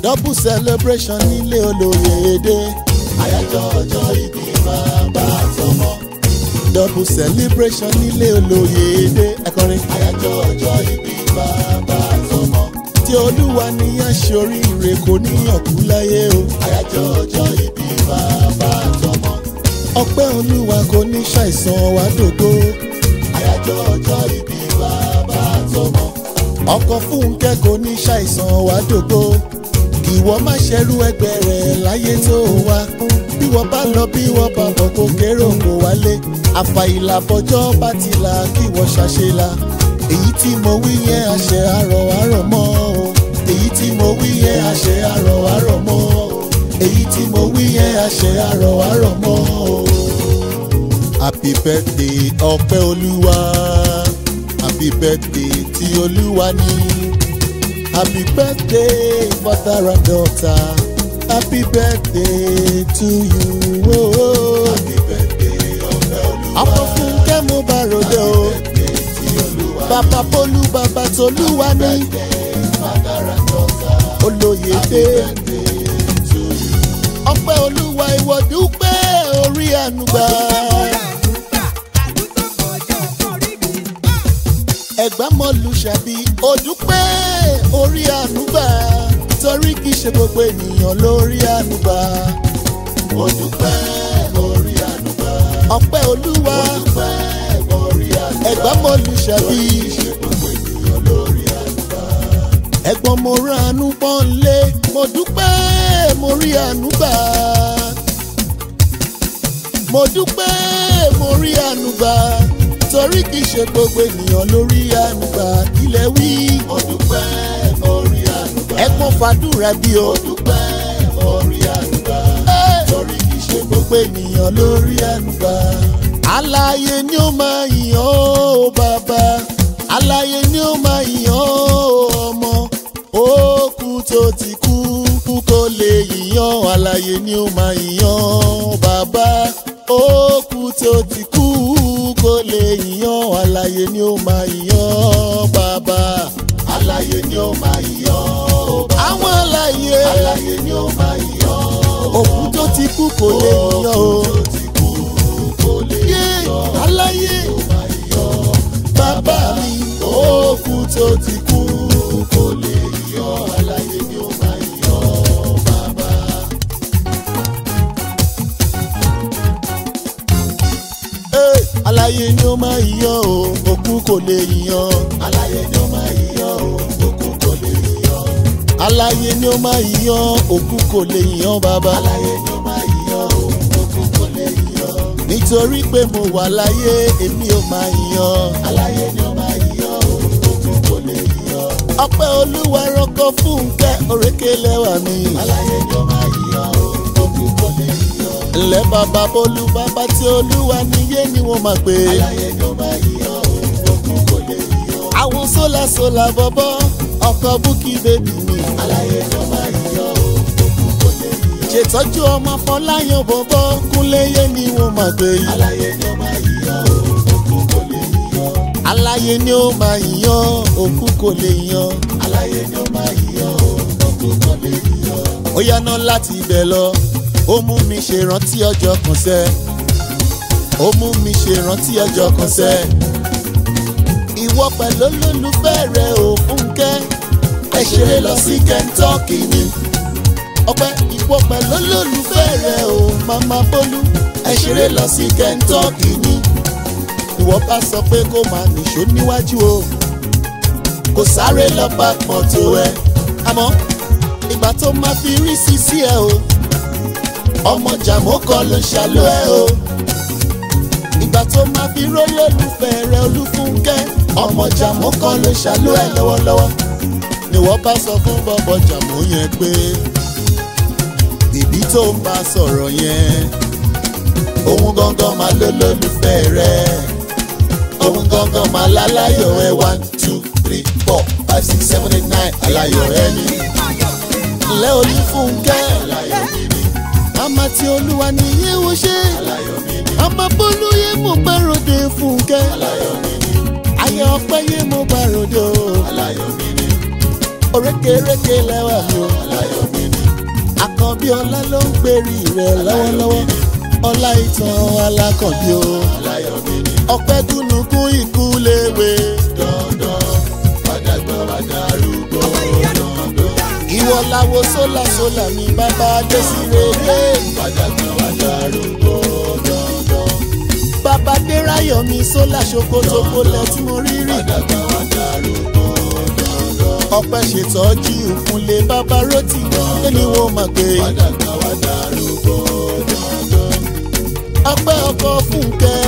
double celebration nílé olóyè èdè. àyájọ́ ọjọ́ ìbí bàbá àtọmọ. double celebration nílé olóyè èdè. ẹ̀kọrin. àyájọ́ ọjọ́ ìbí bàbá àtọmọ. tí olúwa ní aṣoríire kò níyàn kú láyé o. àyájọ́ ọjọ́ ìbí bàbá àtọmọ. ọpẹ́ olúwa kò ní ṣàìsàn wá dògbò. àyájọ́ ọjọ́ ìbí bàbá àtọmọ. ọkọ̀ fúnkẹ́ kò ní ṣàìsàn wá dògbò ìwọ má ṣerú ẹgbẹ́ rẹ̀ láyé tó wá bí wọ́n bá lọ bí wọ́n bá bọ̀ kó kéré òkò wálé àfàìlà bọjọ́ bá ti là kí wọ́n ṣàṣelà èyí tí mo wí yẹn àṣẹ àrọ̀ àrọ̀ mọ́ o èyí tí mo wí yẹn àṣẹ àrọ̀ àrọ̀ mọ́ o èyí tí mo wí yẹn àṣẹ àrọ̀ àrọ̀ mọ́ o. happy birthday ọpẹ́ olúwa happy birthday tí olúwa ní. Happy birthday, father and daughter. Happy birthday to you. Oh, oh. Happy birthday, ọ̀fẹ́ olúwa. Ọkọ̀ Fúnkẹ́ mo bá ròde o. Bàbá Bólú bàbá Tolúwa ní. Olóyè dé. Ọpẹ́ olúwa ìwọ dúpẹ́ orí ànúgbà. Ẹ̀gbá mọ́lù ṣàbí òdúpẹ́ orí ànúgbà torí kìí ṣe gbogbo ènìyàn lórí ànúgbà. òdúpẹ́ orí ànúgbà. ọpẹ́ olúwa òdúpẹ́ orí ànúgbà. ẹ̀gbá mọ́lù ṣàbí ṣe gbogbo ènìyàn lórí ànúgbà. ẹ̀gbọ́n mo ránú pọ́nlé mo dúpẹ́ mo rí ànúgbà. mo dúpẹ́ mo rí ànúgbà torí kìí ṣe gbogbo ènìyàn lórí ànúgbà ilẹ̀ wí. mo dúpẹ́ mo rí ànúgbà. ẹ̀gbọ́n fàdúrà bí o. mo dúpẹ́ mo rí ànúgbà. torí kìí ṣe gbogbo ènìyàn lórí ànúgbà. aláyé ni ó máa yàn ó bàbá aláyé ni ó máa yàn ó ọmọ òkú tó ti kú kú kó lè yíyan aláyé ni ó máa yàn bàbá òkú tó ti kú kó lè yíyan aláyé ni ó máa yíyan bàbá aláyé ni ó máa yíyan bàbá àwọn aláyé aláyé ni ó máa yíyan òkú tó ti kú kó lè yíyan o aláyé bàbá mi òkú tó ti kú kó lè yíyan aláyé ni ó máa yíyan bàbá. Hey, aláyé ni ó máa yíyan o òkú kò lè yíyan. aláyé ni ó máa yíyan o òkú kò lè yíyan. aláyé ni ó máa yíyan òkú kò lè yíyan bàbá. aláyé ni ó máa yíyan o òkú kò lè yíyan. nítorí pé mo wà láyé èmi ò máa yíyan. aláyé ni ó máa yíyan o òkú kò lè yíyan. ọpẹ́ olúwa rọ́kọ̀ fúnkẹ́ òrékelẹ́wà mi. aláyé ni ó máa yíyan o òkú kò lè yíyan ńlẹ́ bàbá bólú bàbá tí olúwa níyé ni wọ́n máa pè. aláyé ni ó máa yíyan o òkú kò lè yíyan. àwọn sólà sólà bọ́bọ́ ọkọ̀ búkì bèbí mi. aláyé ni ó máa yíyan o òkú kò lè yíyan. ṣètọ́jú ọmọ fọláyàn bọ́bọ́ kúnléyé ni wọ́n máa pè. aláyé ni ó máa yíyan o òkú kò lè yíyan. aláyé ni ó máa yíyan òkú kò lè yíyan. aláyé ni ó máa yíyan o òkú kò lè yíyan. ó yáná láti ibẹ̀ lọ ó mú mi ṣe rántí ọjọ́ kan sẹ́ ó mú mi ṣe rántí ọjọ́ kan sẹ́ ìwọ pẹ̀lú olólùfẹ́ rẹ ò fúnkẹ́ ẹ ṣeré lọ sí Kentucky ni ọpẹ́ ìwọ pẹ̀lú olólùfẹ́ rẹ ò mama bólú ẹ ṣeré lọ sí Kentucky ni ìwọ bá sọ pé kó máa nìṣó níwájú o kò sáré lọ bá mọ́tò ẹ àmọ́ ìgbà tó máa fi rí sí sí ẹ o ọmọ jàmó kan ló ṣàlọ́ ẹ o ìgbà tó máa fi rólólùfẹ́ rẹ olúfúnkẹ́ ọmọ jàmó kan ló ṣàlọ́ ẹ lọ́wọ́lọ́wọ́ ni wọ́n bá sọ fún bọ́bọ́ jàmó yẹn pé bìbí tó ń bá sọ̀rọ̀ yẹn òun gangan máa lólólùfẹ́ rẹ òun gangan máa láláyọ̀ ẹ one two three four five six seven eight nine aláyọ̀ ẹ ní ńlẹ́ olúfúnkẹ́ aláyọ̀ mi ní àmà tí olúwa ní yíwú ṣe àmà bólú yé mo bá ròde fúnkẹ́ ayé ọpẹ́ yé mo bá ròde o orékèrékè lẹ́wà mi o. àkànbí ọlá ló ń gbèrí rẹ̀ lọ́wọ́lọ́wọ́ ọlá ìtàn alákànbí o. ọpẹ́ gúnugún ikú léwe dandan wàdàgbà wàdàrúgbó ìwọ làwo sólà sólà mi bàbá adésìrè lé wàdàgbà wàdàrúgbó dandan bàbá dérayọ̀ mi sólà ṣokòtòkò lẹ tí mo rí rí wàdàgbà wàdàrúgbó dandan ọpẹ́ ṣètọ́jú ìfúnlé bàbá rotì lẹ́ni wo mà pé wàdàgbà wàdàrúgbó dandan ọpẹ́ ọkọ fúnkẹ́